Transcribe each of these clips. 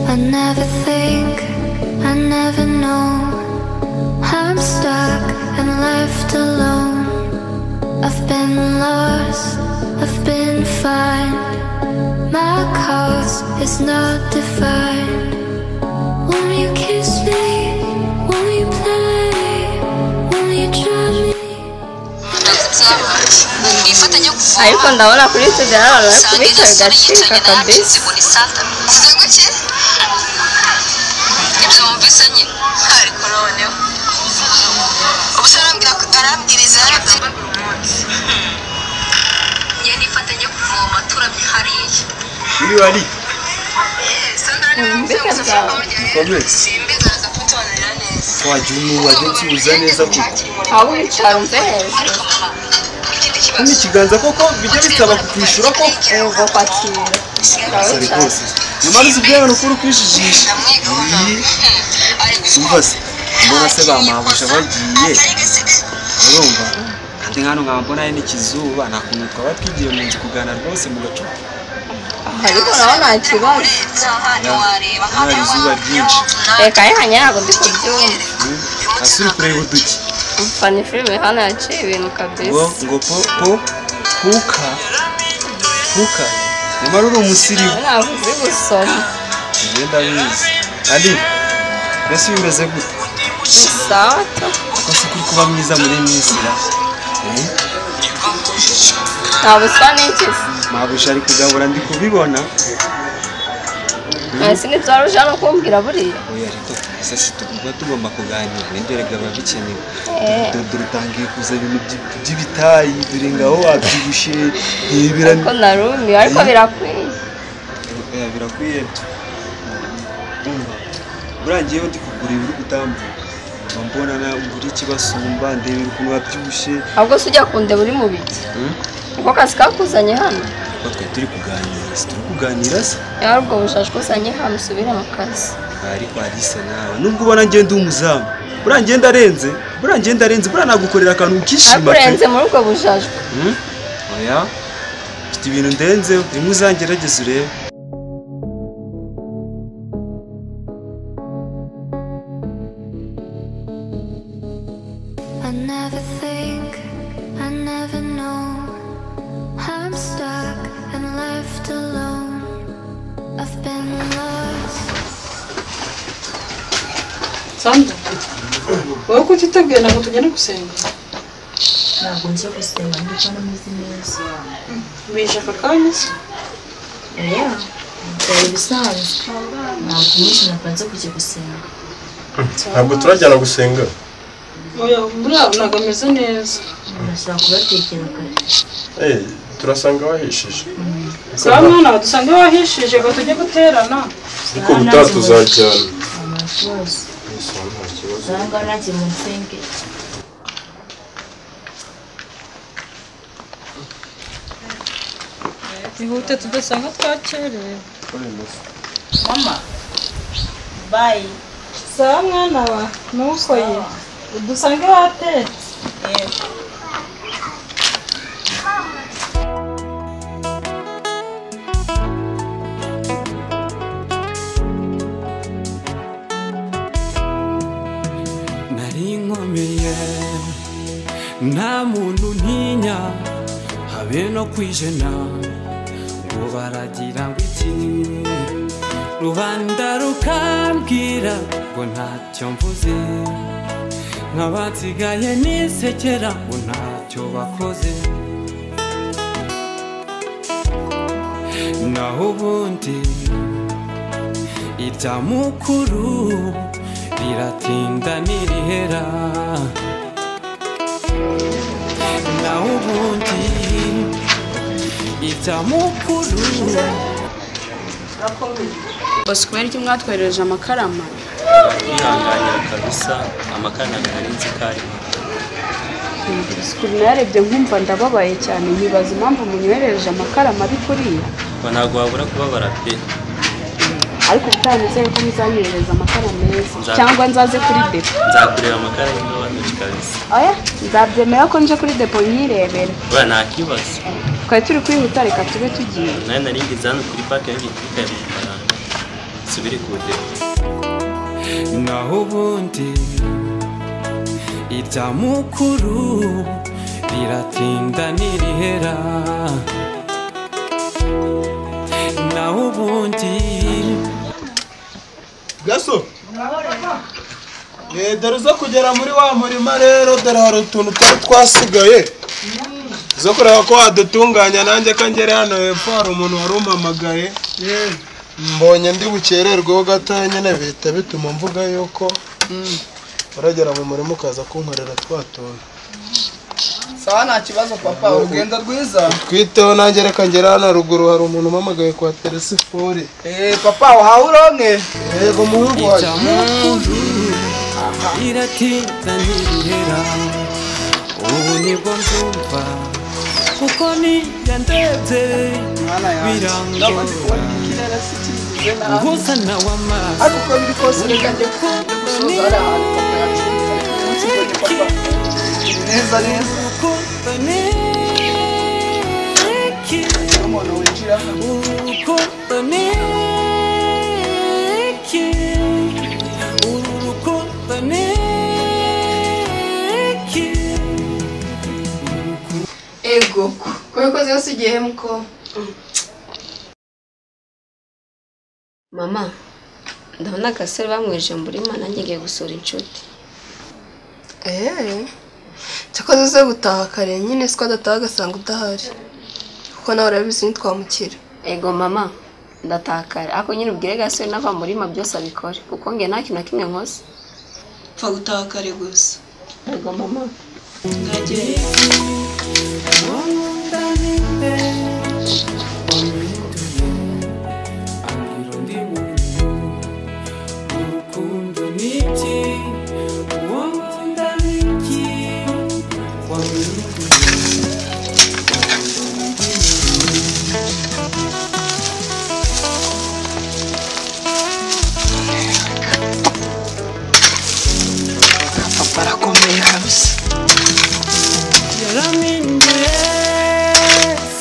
I never think, I never know how I'm stuck and left alone. I've been lost, I've been fine. My cause is not defined. Won't you kiss me? Won't you play? Won't you drive me? nifatanya kuvoma ariko ndabona kuri studio hari abantu bari usanga iyo kubica sura yicaranye bigacika nawe kabisa muri santa igitego cye ibyo wumvise nyine hari koroneho umusore arambwira ko arambwiriza yarabye njye nifatanya kuvoma turamye hariya Uri wari Mbega Bikomeye. simbigaragaza ko tubananira neza wagira umuntu wajya ukibuza neza kuko aho wicaruze hejuru ikindi kandi kibazo ikiganza koko bijya bisaba kukwishyura ko uva kwakira ukaba sari wicaye rwose niyo mpamvu uzi ubwiyana ukuri ukwijijisha namwigaho umva se mbona se bamabuja bagiye urumva kandi nkano nkaba mbona ari n'ikizuba nta kuntu twaba twigiye mu nzu kuganira rwose mu gacupa ariko naho nta kibazo hari izuba ryinshi reka reka ntabwo ndi kubyumva asuri kureba uduki mfana filime hano yaciye ibintu ngo kabisa ngo po po puka puka nyamara uri umusirimu nawe ntabwo uzi gusoma ugenda wize kandi mbese iyo umeze gute ni sawa tu ko si kuri kuba mwiza muri misira ntabwo usa n'ikizi mabuja ari kugabura ndi kubibona mwese nibyo wari uje no kumbwira buriya oya rito ese si tuba tugomba kuganira nibyo rega biba bikenewe Eh. dodo rutangiye kuza ibintu by- by'ibitayi dore ngaho wabyibushye ntibira ko narumiwe ariko birakwiye oya birakwiye umva burangiyeho ndi kugura ibiri gutambuka mba mbona nawe uri ikibasumba ndebe ukuntu wabyibushye ahubwo se ujya kundeba uri mu biki niko kazi kakuzanye hano kuko twari turi kuganira si turi kuganira se yari ubwo bujaje uzanye hano usubire mu kazi ariko alisa nawe nubwo ubona ngenda umuzamu buriya ngenda arenze buriya ngenda arenze buriya nagukorera akantu ukishima akurenze muri ubwo bujaje Hmm? oya mfite ibintu ndenzeho rimwe uzangerageze urebe I never think, I never know how I'm stuck and left alone. I've been lost. sandra wowe kuki utubwira ngo tugende gusenga ntabwo nzi gusenga ndetse n'ameze neza bishe aka kanya se oya byari ibisanzwe ntabwo umunsi napanze kujya gusenga ntabwo turajyana gusenga oya buriya ntabwo ameze neza urashobora kubatekera kare Eh, turasanga wahishije saa mwana dusanga iyo wahishije ngo tujye guterana ariko gutaha tuzajyana nta kibazo nta kibazo ngaho ngaho nanjye mu nsenge ihute tudasanga twakerewe mama bayi saa mwana wa nuko ye udusanga iyo watetse yego nari inkomeye nta muntu ntinya habe no kwijena ngo baragira ngo iki rubanda rukambwira ngo ntacyo mvuze nk'abansigaye nisekera ngo ntacyo bakoze naho ubundi irya mukuru riratinda nirihera naho ubundi irya mukuru bosco mwari ry'umwe watwoherereje amakarama kwihanganira kabisa amakara ntabwo nari nzi ko ari sikuru nayarebye nkumva ndababaye cyane nyibaza impamvu munyoherereje amakarama ari kuriya ngo ntabwo wabura kubabara pe ariko ubutaha nizere ko muzanyohereza amakara meza Nza- cyangwa nzaze kuri depo nzakureba amakara y'indobanure kabisa oya nzabyemera ko nje kuri depo nyirebera we nta kibazo twari turi kwihuta reka tube tugiye nawe naringize hano kuri pake y'igitwika y'amafaranga subire ku depo naho ubundi irya mukuru riratinda nirihera naho ubundi gaso Eh, dore uza kugera muri wa murima rero dore hari utuntu twari twasigaye zo kureba ko wadutunganya nanjye ko ngere hano hepfo hari umuntu wari umpamagaye mbonye ndi bukererweho gatoya nyine bihita bituma mvuga yuko uragera mu murima ukaza kunkorera twa tuntu sawa nta kibazo papa urugendo rwiza twiteho nanjye reka ngere hano haruguru hari umuntu umpamagaye kwa telesifuri Eh, papa uhawe uronke yego umuhungu wanjye iratinda ntirihera ubu nibwo mbyumva kuko niya ndebye birangora gusa nawe amaso ariko uko biri kose reka njye gusoza hariya hantu papa yacunze umunsi mbonye papa neza neza umuntu winjira ego kubikoze yose igihemu ko mama ndabona agasore bamweje mu murima nanjye ngiye gusura inshuti eee cyakoze uze gutaha kare nyine siko adataha agasanga udahari kuko nawe urabizi ntitwamukira ego mama ndataha kare ariko nyine ubwire gasore n'ava mu murima byose abikore kuko nge nta kintu na kimwe nkoze pfa gutaha kare gusa ego mama ndagereye papa arakomeye kabisa yaraminduye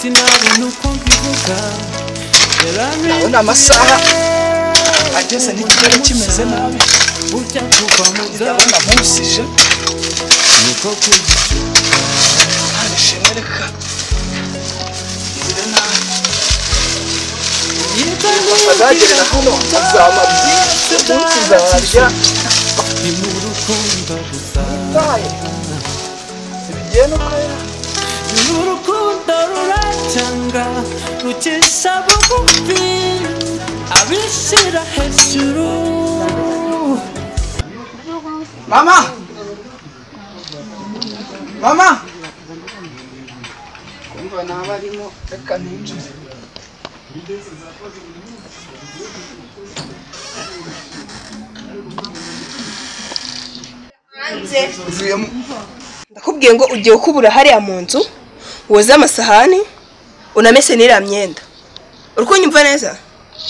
sinabona uko mbivuga ndabona amasaha ageze n'ikirere kimeze nabi burya kuva mu ndabona musije niko kujya nta bishimwe reka azagirira hano azaba byinshi umunsi nzarya ni mu rukundo gusa utaye ibigenda ukwera ni urukundo ruracyanga rucisha bugufi abishyira hejuru mama mama kumva naba arimo reka ninjire ndakubwiye ngo ugiye ukubura hariya mu nzu woze amasahani unamese n'iriya myenda uri kunyumva neza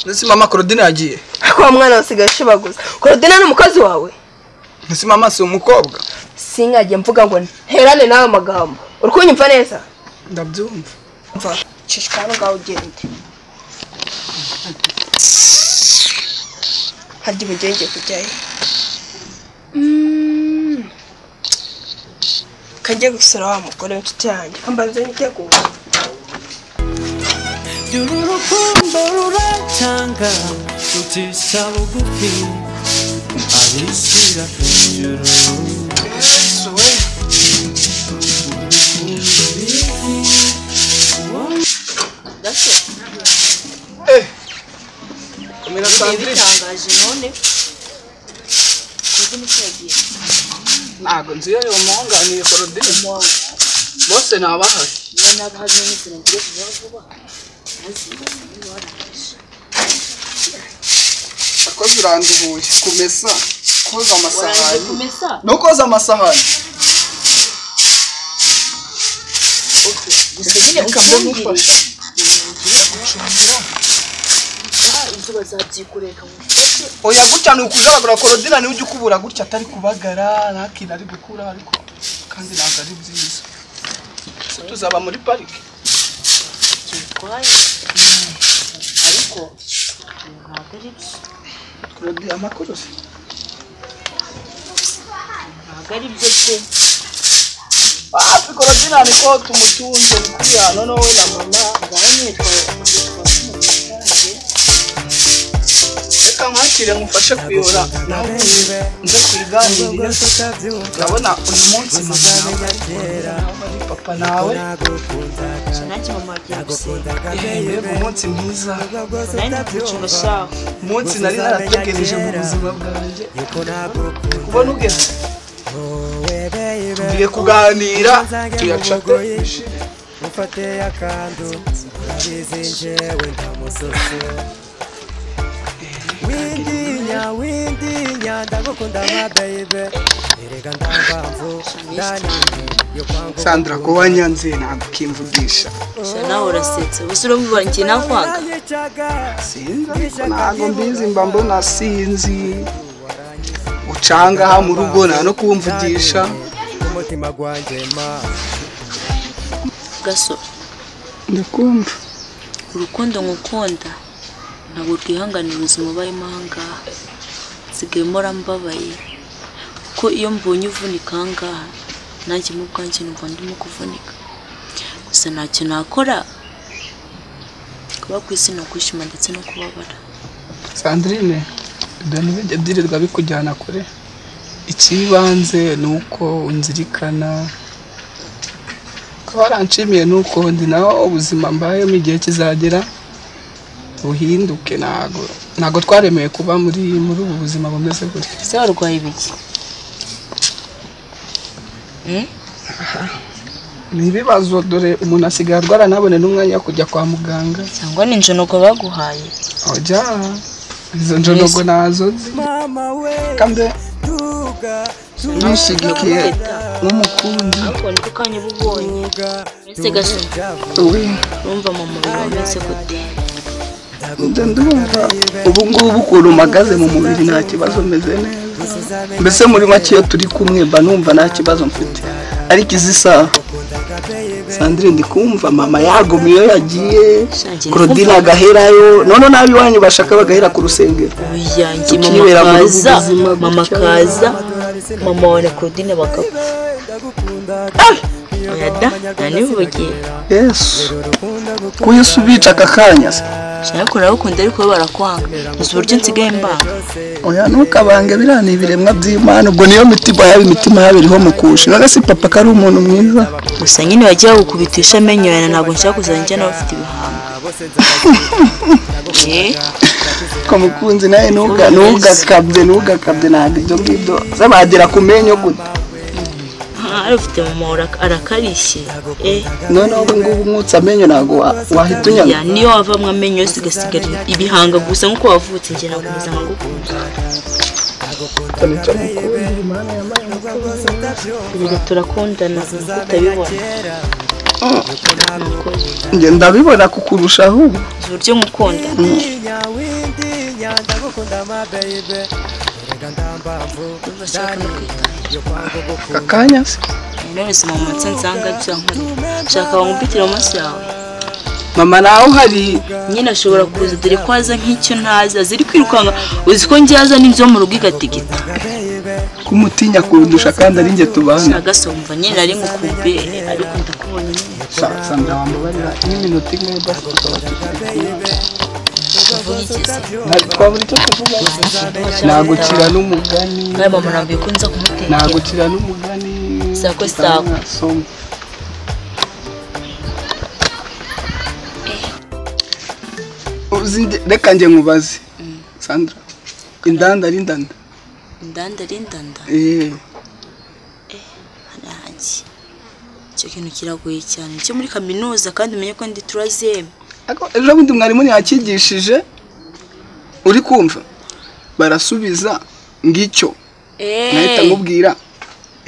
ndetse mama korodina yagiye ariko uwo mwana wasigaye ashibaguza korodina ni umukozi wawe ndetse mama si umukobwa singajye mvuga ngo nterane nawe amagambo uri kunyumva neza ndabyumva mva cishika hano ngaho ugende harya ubugenge kujyayo Mm. kajye gusura wa mugore w'inshuti yanjye ambanze niteguye uru rukundo ruracyanga rucisha bugufi abishyira hejuru komera sandrine none ntago nzi iyo yomunganiye korodina bose nabahari akoze uranduhuye kumesa koza amasahani no koza amasahani gusa nyine Reka mbe ucyumvire ngufashe. ejo bazabyigureka oya gutya ni ukujagagura korodina niwe ujya ukubura gutya atari kubagara nta kintu ari gukura ariko kandi ntabwo ari byiza Ese tuzaba muri parike bitwaye ariko ntabwo ari byo korodi amakuru se ntabwo ari byo pe hafi korodina niko tumutunze bikuriya noneho we na mama ngaho nitwa reka mwakire mufashe kuyora ntabwo nze ku igare ndabona uyu munsi mama nawe papa nawe nanjye mama agiye gusenga yego umunsi mwiza nari ndakwicunga shaho umunsi nari narategereje mu buzima bwanjye ndi kubona ugeze tugiye kuganira tuyacate mufate akantu nzizinjewe ntamusoso windinya windinya ndagukunda nka bayibe erega ndambamvu ndaniye yo kwangu sandra ko wanyanze ntabwo ukimvugisha gusa nawe urasetse gusa uramubara njye nakwanga sinzi ariko ntabwo mbizi mba mbona sinzi ucangaha mu rugo nta no kumvugisha umutima gwanjye ma gasore ndakumva urukundo ngukunda ntabwo rwihanganira ubuzima ubayemo ahangaha nsigaye mpora mbabaye kuko iyo mbonye uvunika ahangaha nanjye mu bwanjye numva ndimo kuvunika gusa ntacyo nakora kuba ku isi ni ukwishima ndetse no kubabara sandrine ibintu bijya byirirwa bikujyana kure ikibanze ni uko unzirikana ko waranshimiye ni uko ndi nawe ubuzima mbayemo igihe kizagera buhinduke ntago ntago twaremeye kuba muri muri ubu buzima bumeze gutya ese warwaye ibiki ni ibibazo dore umuntu asigaye arwara ntabone n'umwanya wo kujya kwa muganga cyangwa ni injonogo baguhaye ojya izo njonogo nazo nzi kambe ntushyigikiye nk'umukunzi ariko niko kanya uba ubonye uretse gasore we urumva mu mubiri wameze gute njya ndumva ubu ngubu ukuntu mpagaze mu mubiri nta kibazo meze neza mbese muri make iyo turi kumwe mba numva nta kibazo mfite ariko izi saha sandrine ndi kumva mama yagomye iyo yagiye korodine agaherayo noneho nabi iwanyu bashaka bagahera ku rusengero uyanjye mama Tukibera muri ubu kaza buzima mama gutya. kaza mama wawe na claudine bagapfa oya da nanivugiye yesu ko yesu ubica aka kanya se ariko urabakunda ariko bo barakwanga uzi uburyo nsigaye mbanga oya ntukabange biriya ni ibiremwa by'imana ubwo niyo mitima yaba imitima yaba iriho mukusha none si papa ko ari umuntu mwiza gusa nyine wajya bagukubitisha amenyo yawe ntabwo nshaka kuzajya njya nawe ufite ibihanga Eh, ko mukunzi nawe ntuga ntugakabye ntugakabye ntabwo ibyo ngibyo zabagera ku menyo gute aha, ari ufite mama wawe araka- arakarishye eh noneho ubu ngubu umwutsi amenyo ntabwo wa- wahita oya unyanga niyo wavamwe amenyo yose ugasigara ibihanga gusa nk'uko wavutse njye ntabwo ubuzima ngukunda Erega turakundana tutabibona njye ndabibona kukurushaho ubu uzi uburyo ngukunda windinya windinya ndagukunda ma bayibe erega ndambamvu ndaniye yo kwangu aka kanya se intore zima mu munsi nsanga byankora nshaka bamupitire amaso yawe mama nawe uhari nyine ashobora kuza dore ko aza nk'icyo ntaza ziri kwirukanka uzi ko ngiyaza n'inzu yo mu rugo igatigita kumutinya kundusha kandi ari njye tubana nagasumva nyine nari ngukumbi ariko ndakubonye nyine Sa- sandra wambabarira n'iminota imwe basi tukaba tugiye uvuga iki se Ntabwo twabura icyo tuvuga nagukira n'umugani nawe mama nabwiye ko nza kumutekera nagukira n'umugani Sako, sako. Soma. Uzi nge- reka njye nkubaze sandra indanda ari ndanda indanda ari ndanda Eh, harangi icyo kintu kiragoye cyane cyo muri kaminuza kandi umenye ko ndi turazeme ariko ejo bundi mwarimu yakigishije uri kumva barasubiza ngicyo nahita nkubwira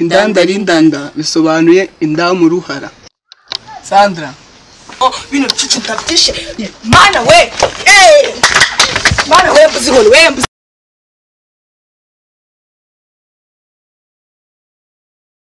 indanda ari ndanda bisobanuye indamu ruhara sandra bino bicucu ndabyishe mana we Eh! bana wembuzi nkoni wembuzi